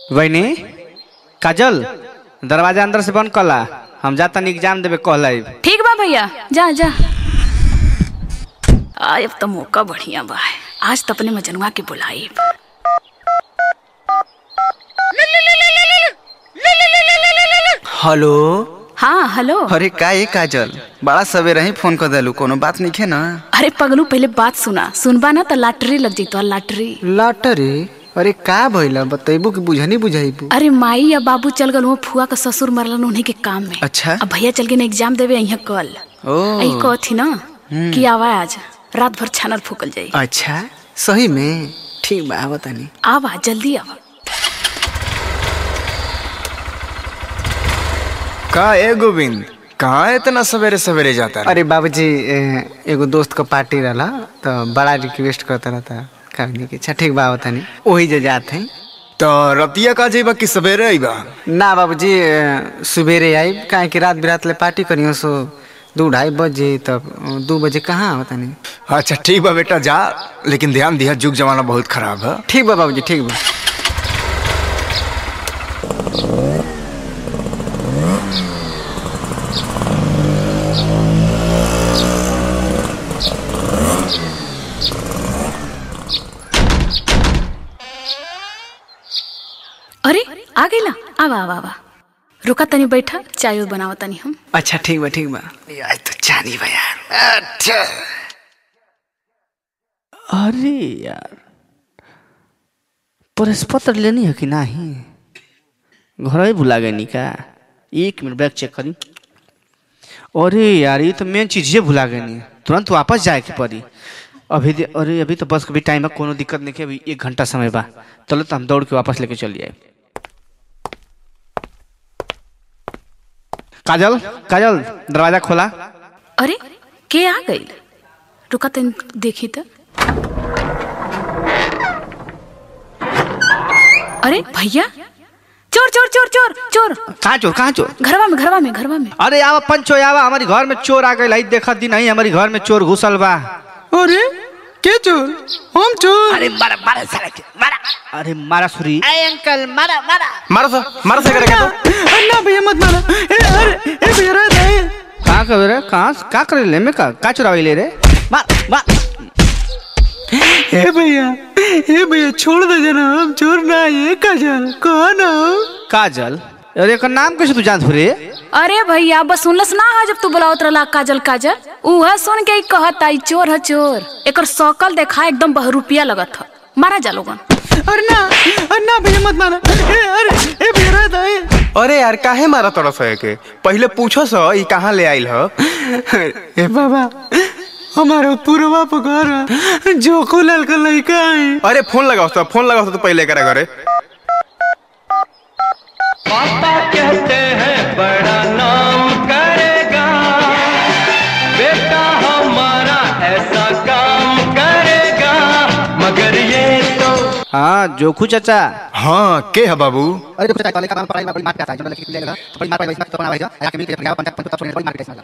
वही काजल दरवाजा अंदर से बंद कला हम जाता एग्जाम देवे कहला ठीक बा भैया जा जा आय अब तो मौका बढ़िया बा आज तो अपने मजनुआ के बुलाई हेलो हाँ हेलो अरे का ये काजल बड़ा सवेरे ही फोन कर देलू कोनो बात नहीं है ना अरे पगलू पहले बात सुना सुनबा ना तो लॉटरी लग जैतो लॉटरी लॉटरी अरे का भइला बतैबू कि बुझनी बुझाइबू अरे माई या बाबू चल गल फुआ का ससुर मरलन उन्हीं के काम में अच्छा अब भैया चल के एग्जाम देवे यहाँ कल ओ यही कहती ना कि आवा आज रात भर छानल फूकल जाई अच्छा सही में ठीक बा बतानी आवा जल्दी आवा का ए गोविंद कहाँ इतना सवेरे सवेरे जाता है अरे बाबूजी ए, एगो दोस्त का पार्टी रहला तो बड़ा रिक्वेस्ट करता रहता कहनी कि अच्छा ठीक बा बतानी वही जे जात हैं तो रतिया का जेबा कि सवेरे आईबा ना बाबूजी ए, सुबेरे आई काहे कि रात बिरात ले पार्टी करियो सो दू ढाई बजे तब दू बजे कहाँ बतानी अच्छा ठीक बा बेटा जा लेकिन ध्यान दिया जुग जमाना बहुत खराब है ठीक बा बाबूजी ठीक बा अरे आ गई ना आवा आवा आवा रुका तनी बैठा चाय बनावा तनी हम अच्छा ठीक बा ठीक बा यार तो जानी बा यार अच्छा अरे यार प्रेस पत्र लेनी है कि नहीं घर ही भुला गई का एक मिनट बैग चेक करी अरे यार ये तो मेन चीज ये भुला गई तुरंत वापस जाए के पड़ी अभी दे- अरे अभी तो बस का भी टाइम है कोनो दिक्कत नहीं है अभी एक घंटा समय बा चलो तो हम दौड़ के वापस लेके चल जाए काजल काजल दरवाजा खोला अरे के आ गई रुका तनी देखी तो अरे भैया चोर चोर चोर चोर चोर कहाँ चोर कहाँ चोर घरवा में घरवा में घरवा में अरे आवा पंचो आवा हमारे घर में चोर आ गए देखा दी नहीं हमारे घर में चोर घुसल बा अरे के चोर हम चोर अरे मारा मारा साला के मारा अरे मारा सुरी मारो सा मारो सा करेगा तो अन्ना भैया मत मारा ए अरे ए भैया रे दे कहाँ कर रे कहाँ का करे ले में का का चुरावे ले रे मार मार ए भैया ए भैया छोड़ दे जना हम चोर ना ये काजल कौन हो काजल अरे का नाम कैसे तू जानत हो रे अरे भैया बस सुनलस ना है जब तू बुलावत रहला काजल काजल उह सुन के ही कहता ई चोर है चोर एकर शकल देखा एकदम बहरूपिया लगत ह मारा जा लोगन अरे ना अन्ना भैया मत मारा ए अरे ए भैया रे दे अरे यार काहे मारा तोरा सहे के पहले पूछो सो ई कहाँ ले आइल हो ए बाबा हमारे पूर्वा पकार जो खुलल का लड़का है अरे फोन लगाओ तो फोन लगाओ तो पहले करा घरे पापा कहते हैं बड़ा नाम करेगा बेटा हमारा ऐसा काम करेगा मगर ये तो हाँ जोखू चाचा हाँ के है बाबू अरे देखो चाचा का काम पढ़ाई में बड़ी मार के आता है जो लिख लेगा तो बड़ी मार पाएगा इसमें तो बना भाई आके मिल के पंजाब पंजाब पंजाब छोड़ने बड़ी मार के इसमें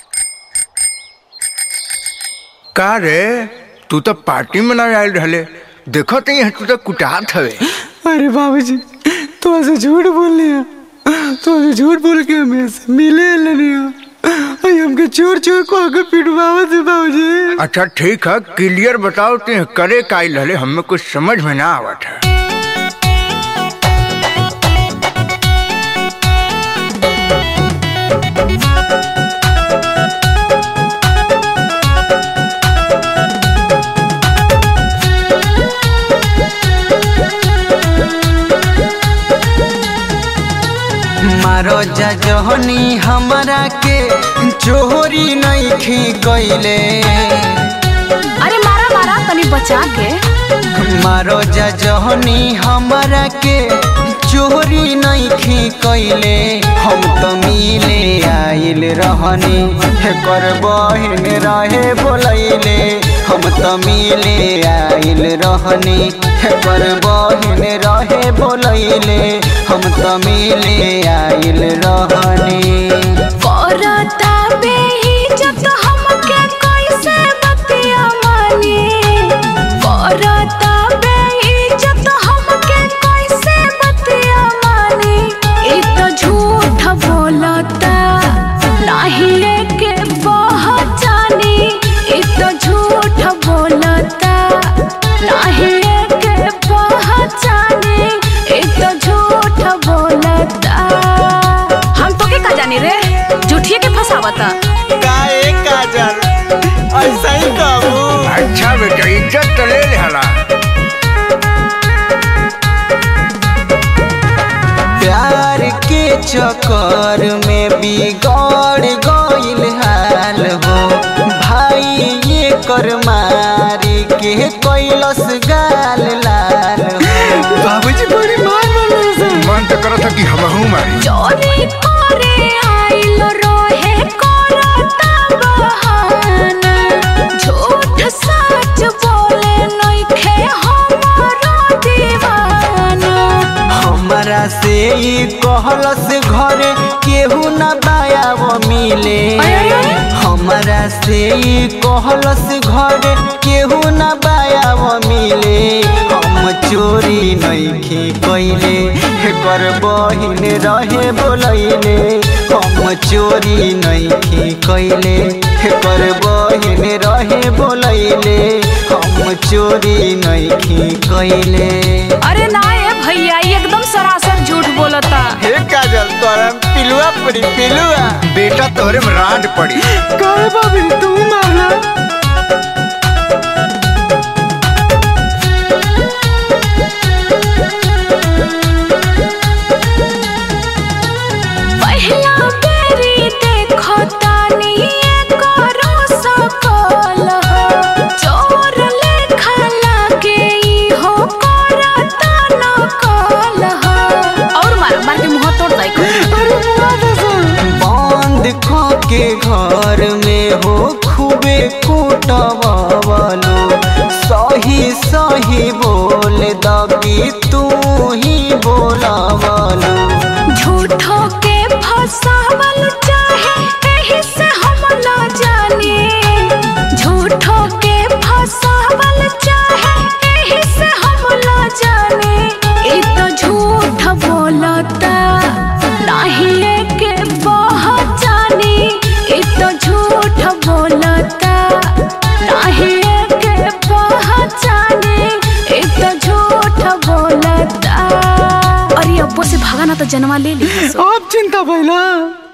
का रे तू तो पार्टी में ना आयल रहले देखो तो यहाँ तू तो कुटात हवे अरे बाबूजी तो ऐसे झूठ बोल लिया तो ऐसे झूठ बोल के हमें से मिले लिया अरे हमके चोर चोर को आगे पिटवावा से बाबूजी अच्छा ठीक है क्लियर बताओ ते करे का आइल रहले हमें कुछ समझ में ना आवत है मारो जजहनी हमरा के चोरी नहीं खी कइले अरे मारा मारा तनी बचा के मारो जजहनी हमरा के चोरी नहीं खी कइले हम तो मिले आइल रहनी कर बहिन रहे बोलैले हम तो मिले आइल रहनी कर बहिन रहे बोलैले हम तो मिले आइल रहनी करता बेइज्जत हमके कैसे बतिया मानी करता बेइज्जत हमके कैसे बतिया सही कहू अच्छा बेटा इज्जत तो ले लेला प्यार के चक्कर में बिगड़ गइल हाल हो भाई ये कर मारी के कैलस गाल लाल हो बाबूजी बड़ी मार मन तो करत था कि हमहू मारी चोरी करे आइल रोहे करता बहाना झूठ सच बोले नइखे हमारा दीवाना हमरा से ई कहलस घर केहू न बायाव मिले हमरा से ई कहलस घर केहू न बायाव मिले हम चोरी नइखे कइले कर बहिन रहे बोलैले हम चोरी नइखे कइले कर बहिन रहे बोलैले हम चोरी नइखे कइले अरे ना ए भैया ई एकदम सरासर झूठ बोलता हे काजल तोरा पिलुआ पड़ी पिलुआ बेटा तोरे में रांड पड़ी काहे बाबी तू मारला पहिला बेरी देखो तानी करो सकल हो चोर लेखा लागे ई हो करता न कल हो और मार मार के मुंह तोड़ दाई बंद ख के घर में हो खूबे कूटवालो सही सही बोल दबी तू ही बोलावालो झूठो के फसावल चाहे एही से हम न जाने झूठो के फसावल चाहे एही से हम न जाने ई तो झूठ बोलता नहीं के पहचानी ई तो झूठ बोलता नहीं के पहचानी ई तो झूठ बोलता अरे अब्बो से भागा ना तो जनवा ले ली अब चिंता भइला